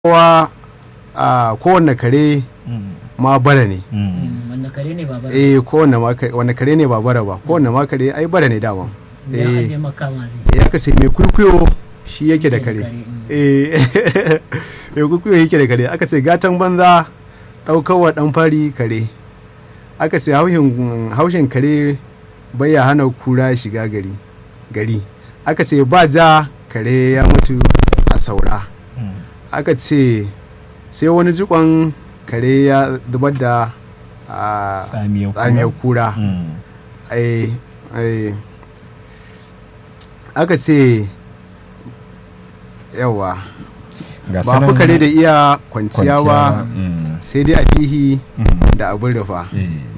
kowa a kowanne kare ma bara ne wanda kare ne ba bara eh kowanne ma kare wanne kare ne ba bara ba kowanne ma kare ai bara ne dama ya eh aje makama zai ya ka sai mai kuikuyo shi yake da kare mm. eh mai kuikuyo yake da kare aka ce gatan banza ɗaukarwa ɗan fari kare aka ce haushin haushin kare baya hana kura shiga gari gari aka ce ba ja kare ya mutu a saura aka ce sai wani jikon kare ya zubar da a tsamiyar kura ai ai aka ce yawa ba fi kare da iya kwanciya ba sai dai a fihi da abin rufa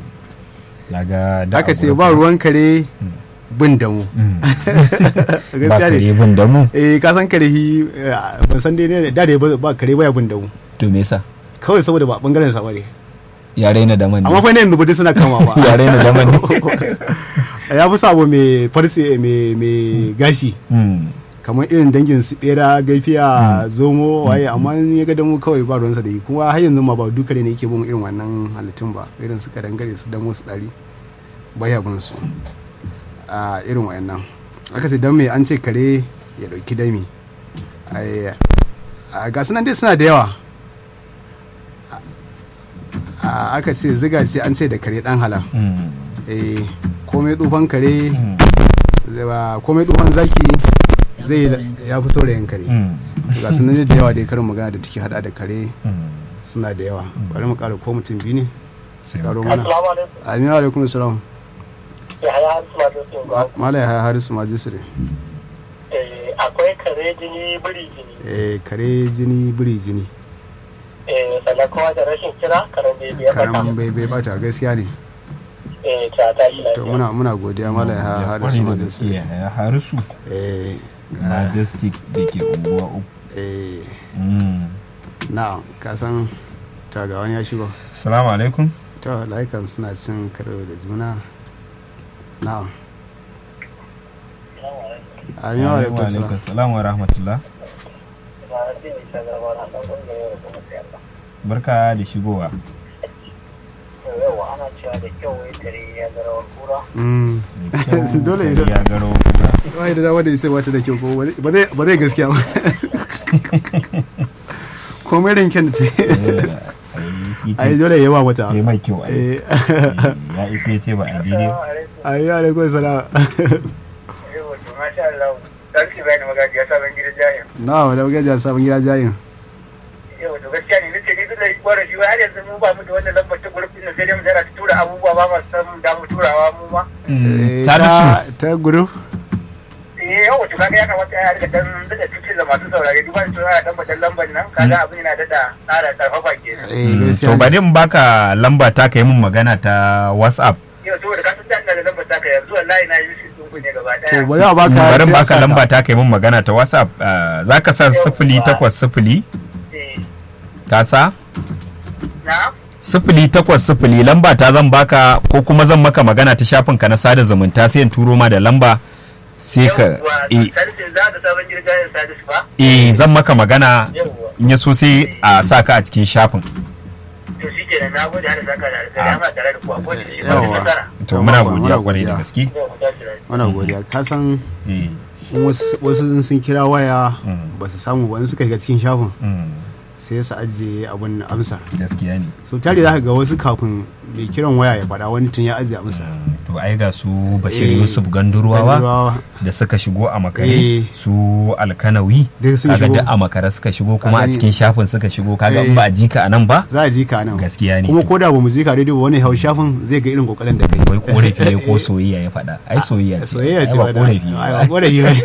aka ce ba ruwan kare bin damu ba kare bin damu eh ka san kare hi ban san dai ne da da ba kare baya bin damu to me yasa kawai saboda ba bangaren sa bane ya raina da man amma fa ne yanzu budi suna kama ba ya raina da man ya fi sabo mai farce mai mai gashi kamar irin dangin su bera gaifiya zomo waye amma in ya ga damu kawai ba ruwansa da yi kuma har yanzu ma ba dukare ne yake bin irin wannan halittun ba irin su kadangare su damo su dari baya bin su a irin wayannan aka ce don me an ce kare ya dauki dami a ga nan dai suna da yawa aka ce ziga ce an ce da kare dan halal eh komai tsufan kare komai tsufan zaki zai ya fito da yan kare ga nan da yawa dai karin magana da take hada da kare suna da yawa bari mu kara ko mutum biyu ne su karo mana amin alaikum salam mala ya harisu majisire akwai kare jini biri jini eh kare jini biri jini eh sannan kuma da rashin kira karen bebe ya bata karan bebe bata gaskiya ne eh ta ta shi to muna muna godiya mala ya harisu majisire ya harisu eh majestic da ke unguwa uku eh na kasan tagawan ya shigo salamu alaikum to laikan suna cin karo da juna na amin wa alaikum salam salam wa rahmatullah barka da shigowa yawa ana cewa da kyau wai kare ya zara kura Mm. dole ne ya garo kura wai da dama da isa bata da kyau ko ba zai ba zai gaskiya ba komai rinken da ta yi ai dole ya ba mata ta yi mai kyau ai eh ya isa ya ce ba a daidai ai ya alaikum salam yawa to masha Allah dan ki bayani magaji ya sabon gidan jayin na wa da gaja sabon gida jayin yawa to gaskiya ne nace ni da gwara shi har yanzu mu ba mu da wannan lambar ta gurbin nan sai dai mu tara ta tura abubuwa ba ma san da mu turawa mu ma Eh, Salisu. ta ta guru eh yawa to kaga ya kamata ya rika dan daga cikin da masu saurare duba da cewa dan badan lambar nan kaga abin yana da tsara karfafa kenan eh to gaskiya bari in baka lamba ta kai mun magana ta whatsapp yau saboda ka san da lambar ta kai yanzu wallahi na yi shi sun ne gaba to daya bari a baka bari in sai a baka saka. lamba ta kai mun magana ta whatsapp ah, za ka sa sifili takwas sifili eh ka sa na sifili takwas sifili lamba ta zan baka ko kuma zan maka magana ta shafin ka na sada zumunta sai in turo ma da lamba sai ka eh, sarfin za da sabon girgayen sadis ba eh zan maka magana yawwa in ya so sai a sa ka a cikin shafin to shi kenan na gode har saka da alƙali amma tare da ku a gode shi ba Yawwa. shi nasara to Yawwa, muna muna godiya kwarai da godiya. gaske yau mu tashi lafiya muna godiya ka san Eh, in wasu wasu sun kira waya Mm. ba su samu ba in suka shiga cikin shafin mm, sai su ajiye abin amsa gaskiya ne sau tare za ka ga wasu kafin mai kiran waya ya faɗa wani tun ya ajiye amsa Mm, to ai ga su bashir Eh, yusuf ganduruwawa Gandurowa. da suka shigo a makare Eh. su alkanawi Duk sun kaga shigo. duk a makare suka shigo kuma a gani? cikin shafin suka shigo kaga in Eh. ba a ji ka a nan ba za a ji ka nan gaskiya ne kuma ko da ba mu ji ka daidai ba wani hau shafin zai ga irin kokarin da kai wai korafi ne ko soyayya ya faɗa ai soyayya ce soyayya ce ai ba da- korafi ai, ba ba korafi ba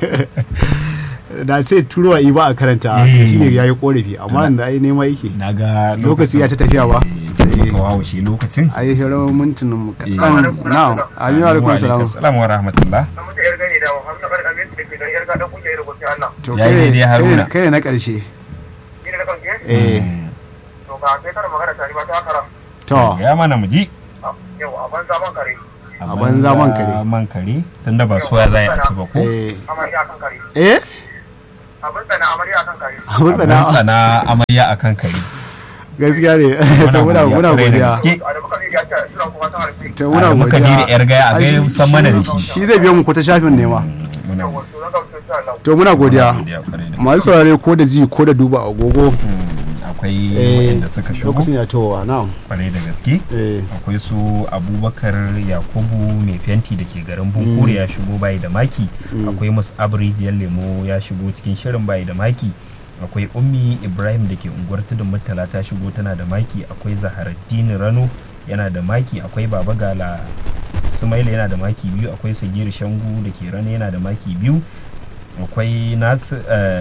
da sai turowa i ba a karanta Eh. shi ne ya yi korafi amma da ai nema yake na ga lokaci ya ta tafiya ba eh ka wawo shi lokacin a yi hirar mintunan mu Eh. kaɗan na amin wa alaikum salam assalamu wa rahmatullah an mutu yar gani da Muhammad Bakar Amin da ke da yar gadan kungiyar rubutun Allah to Ya yi kai ne- daidai, Haruna. kai ne na ƙarshe ni ne na kanke eh Mm. to ga sai kana magana tare ba ta kara to ya mana mu ji yau a banza ban kare A banza man kare. man kare tunda ba soya za a ci ba ko eh amma ya kan kare eh abin tsana amarya akan kare abin abin tsana sana amarya akan kare gaskiya ne ta muna muna kwarai da godiya gaske. a da muka ya ce suna kuma san harfi ta muna da muka godiya da yar gaya a Ai, gaya shi- san mana da shi- shi shi zai biyo mu ko ta shafin ne ma muna wato na gamsu insha Allah to muna godiya godiya kwarai da masu saurare ko da ji ko da duba agogo Mm, akwai eh, waɗanda suka shigo lokacin ya towa na'am kwarai da gaske eh akwai su abubakar yakubu mai fenti da ke garin bunkure ya shigo bayi da maki akwai musu abrijiyar lemo ya shigo cikin shirin bayi da maki akwai ummi ibrahim da ke unguwar tudun murtala ta shigo tana da maki akwai zaharaddini rano yana da maki akwai baba gala sumaila yana da maki biyu akwai sagiri shangu da ke rano yana da maki biyu akwai nasu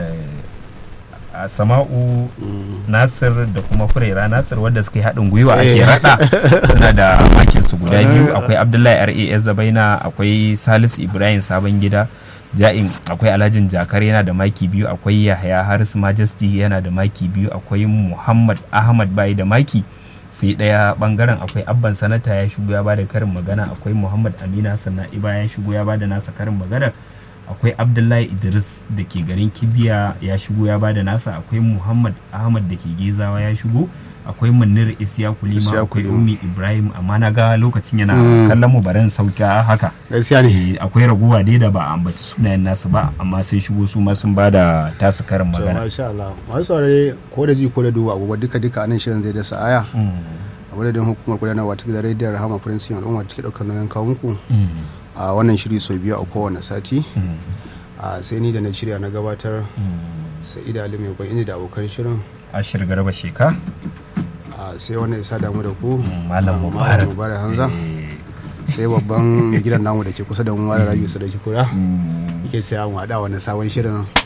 a sama'u nasir da kuma furera nasir wadda suka yi haɗin gwiwa ake Eh. raɗa suna da makin su guda biyu akwai abdullahi ras zabaina akwai salisu ibrahim sabon gida ja'in akwai alhajin jakar yana da maki biyu akwai yahaya haris majesty yana da maki biyu akwai muhammad ahmad bai da maki sai ɗaya bangaren akwai abban sanata ya shigo ya bada karin magana akwai muhammad amina sannan iba ya shigo ya bada nasa karin magana akwai abdullahi idris da ke garin kibiya ya shigo ya bada nasa akwai muhammad ahmad da ke gezawa ya shigo akwai munir isyaku lima Isyaku akwai Lima. ummi ibrahim amma na ga lokacin yana Mm. kallon mu barin sauka haka gaskiya ne Eh, akwai raguwa dai da ba a ambaci sunayen nasu ba amma sai shigo su ma sun bada tasu karin to magana masha Allah masu saurare ko da ji ko da duba agogo duka duka anan shirin zai dasa aya Mm. a madadin hukumar gudanarwa ta gidan rediyon rahama prince al'umma da take daukar nauyin kawo muku Mm. a wannan shiri sau biyu a kowane sati Mm. a sai ni da na shirya na gabatar Mm. sa'ida ali mai kwan da abokan shirin ashir garba sheka a sai wannan isa damu da ku Mm, Malam a, Mubarak. mubarak hanza Eh, sai babban mai gidan namu da ke kusa da mu mara rabi su da kura mm. yake sai mu haɗa wannan sabon shirin